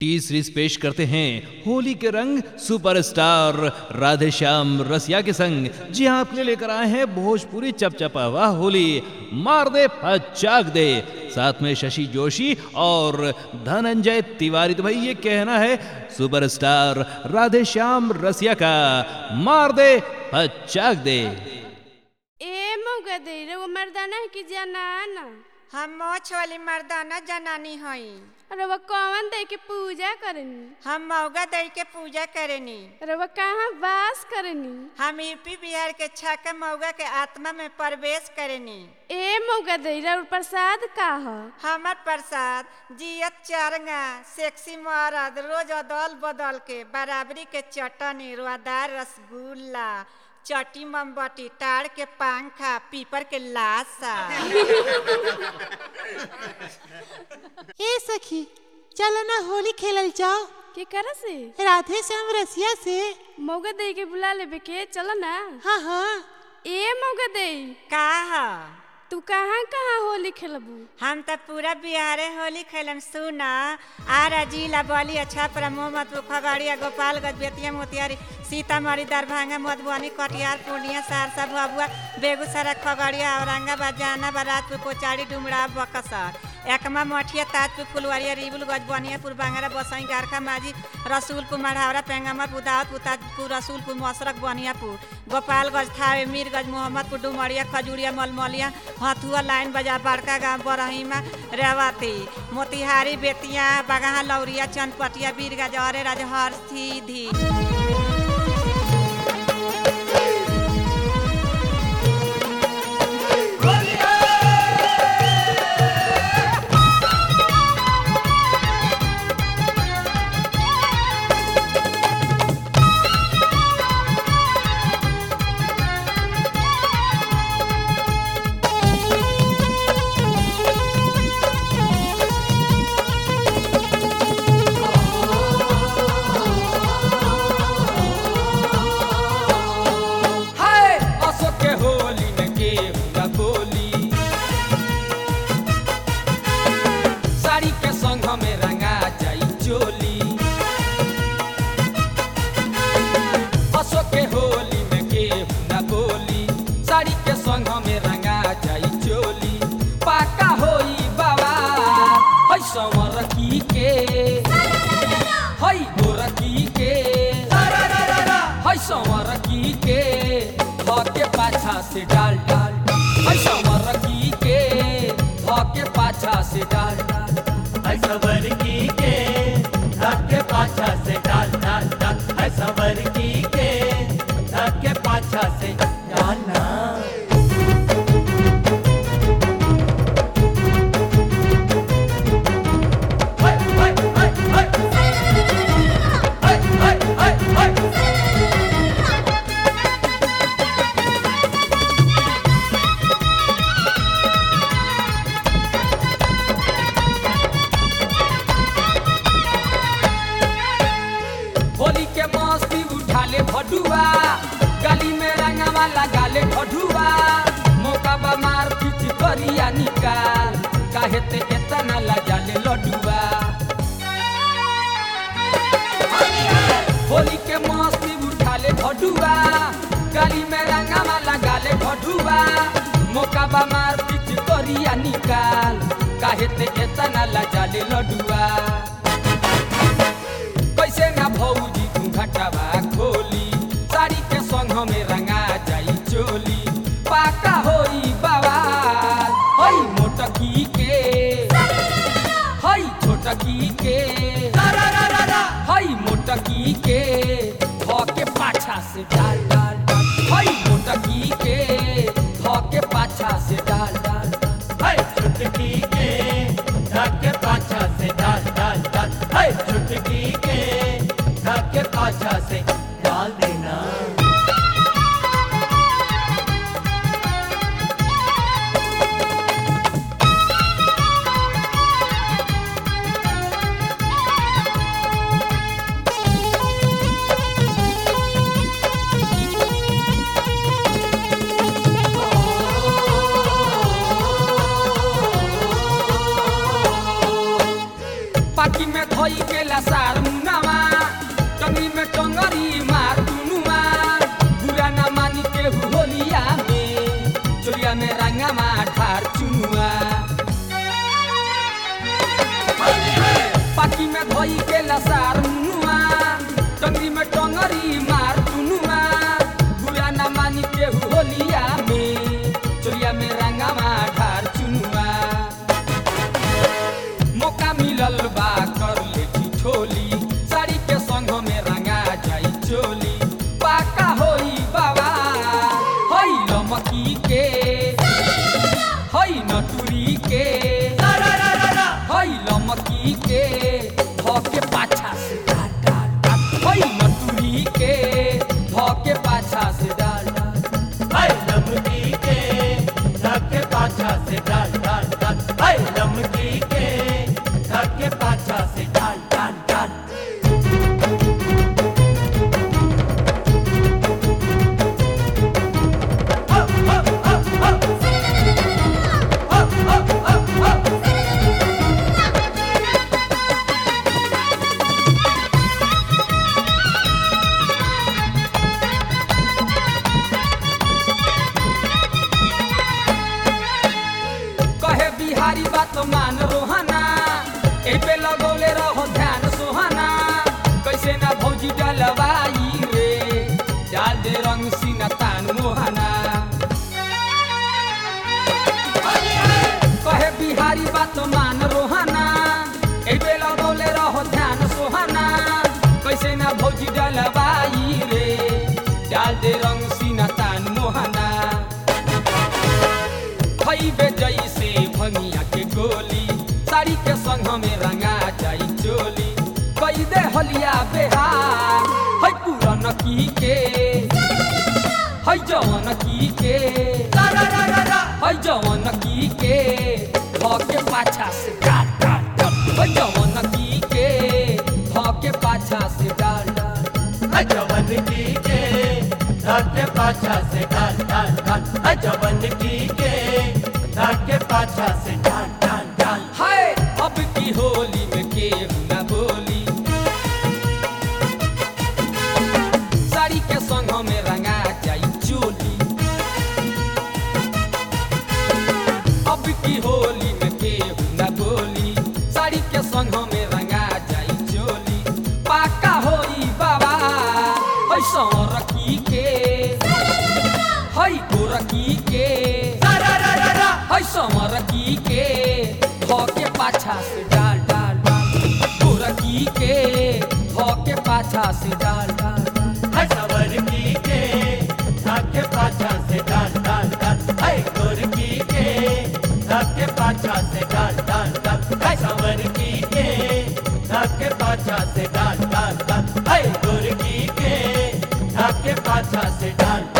T series पेश करते हैं होली के रंग सुपरस्टार राधे श्याम रसिया के संग जी हाँ आपके लिए लेकर आए हैं भोजपुरी चपचपा वाह होली मार दे पचाक दे साथ में शशि जोशी और धनंजय तिवारी तो भाई ये कहना है सुपरस्टार राधे श्याम रसिया का मार दे पचाक दे ए मौका दे रे वो मर्दाना है कि जनाना हम मोछ वाली मर्दाना जनानी हई अरे वो कौन दे के पूजा करनी हम मौगा दई के पूजा करेनी अरे वो कहाँ वास करनी हम यूपी बिहार के छाके मौगा के आत्मा में प्रवेश करेनी ए मौका दे रे और प्रसाद का ह हमर प्रसाद जियत चारंगा सेक्सी मरद रोज अदल बदल के बराबरी के चटनी रुआदार रसगुल्ला चटी मोमबत्ती टाड़ के पंखा पीपर के लाशा ए सखी चलो ना होली खेलल जाओ के करा से राधे श्याम रसिया से मौका दे के बुला लेबे के चलो ना हाँ हाँ ए मौका दे का ह तू कहाँ कहाँ होली खेलबू हम त पूरा बिहारे होली खेलम सुना आरा जिला बली अच्छा पर मोहम्मदपुर खगड़िया गोपालगंज बेतिया मोतिहारी सीतामढ़ी दरभंगा मधुबनी कटिहार पूर्णिया सहरसा भभुआ बेगूसराय खगड़िया औरंगाबाद जहानाबाद राजपुर कोचारी डुमरा बक्सर एकमा मठिया ताजपुर फुलवारिया रिबुल गजबनियापुर बांगरा बसई गारखा माझी रसूलपुर मढ़ावरा पेंगामा बुदावत पुताजपुर रसूलपुर मसरक बनियापुर गोपालगंज थावे मीरगंज मोहम्मदपुर डुमरिया खजूरिया मलमलिया हथुआ लाइन बाजार बड़का गाँव बरहीमा रेवती मोतिहारी बेतिया बगहा लौरिया चनपटिया बीरगंज अरे राजहर सीधी हाय असो के होली न के हुआ बोली साड़ी के संग हमें रंगा जाई चोली असो के होली में के हुआ बोली साड़ी के संग हमें रंगा जाई चोली पाका होई बाबा है समर की के है गोरकी के है समर की के धके पाछा से डाल डाल है समर की के धके पाछा से डाल डाल है सबर की के धक्के पाछा से डाल डाल डाल है सबर की के धक्के पाछा से डालना हाय, हाय, हाय, हाय। हाय, हाय, हाय, हाय। होली के मस्ती उठा ले भडुआ गली में रंगवा लगा ले भडुआ मौका बा मार पीछ करिया निकाल काहे ते इतना लजा ले लडुआ होली के मस्ती उठा ले भडुआ गली में रंगवा लगा ले भडुआ मौका बा मार पीछ करिया निकाल काहे ते इतना लजा ले लडुआ कैसे ना भौजी तू घटवा खोली साड़ी के संग हमें रंगा जाई चोली पाका होई बाबा हई मोटकी के हई छोटकी के हई मोटकी के ध के पाछा से डाल डाल डाल हई मोटकी के ध के पाछा से डाल डाल डाल हाय चुटकी के धक्के पाछा से डाल डाल डाल हाय चुटकी के धक्के पाछा से डाल देना पाकी में धोई धोई के लसार मुनावा टंगरी में टंगरी मार दुनुआ बुरा ना मानी के होलिया में चोरिया में रंगामा ढार चुनुआ पाकी में धोई के लसार मुनुआ टंगरी में टंगरी मार दुनुआ बुरा ना मानी के होलिया में चोरिया में रंगामा ढार चुनुआ मौका मिलल बा कर ले ठिठोली साड़ी के संग में रंगा जाई चोली पाका होई बाबा हई लमकी के हई नटुरी के हई लमकी के धके पाछा से डाल डाल डाल हई नटुरी के धके पाछा से डाल डाल हाय लमकी के धक्के पाछा से डाल डाल डाल हाय लमकी के धक्के पाछा से डाल डाल डाल कहे बिहारी बात मान रोहाना ए पे लगौले रहो ध्यान सोहाना कैसे ना भौजी डलवाई रे डाल दे रंग सीना तान मोहाना कहे बिहारी बात मान रोहाना ए पे लगौले रहो ध्यान सोहाना कैसे ना भौजी डलवाई रे डाल दे रंग सीना तान मोहाना खैबे जैसे भंगिया के गोली साड़ी के संग में रंगा जाई चोली कई दे हलिया बेहार है पूरन की के है जवन की के है जवन की के धके पाछा से डाल डाल डाल है जवन की के धके पाछा से डाल डाल हाय जवन की के धक्के पाछा से डाल डाल डाल हाय जवन की के धक्के पाछा से डाल डाल डाल हाय अब की होली में केहू ना बोली साड़ी के संग में रंगा जाई चोली अब की होली में केहू ना बोली साड़ी के संग में रंगा जाई चोली पाका होई बाबा ऐसा रखी के हई गोरखी के हई समरकी के धके पाछा से डाल डाल डाल गोरखी के धके पाछा से डाल डाल डाल हाय सवर की के धक्के पाछा से डाल डाल डाल हाय गोर की के धक्के पाछा से डाल डाल डाल हाय सवर की के धक्के पाछा से डाल डाल डाल हाय गोर की के धक्के पाछा से डाल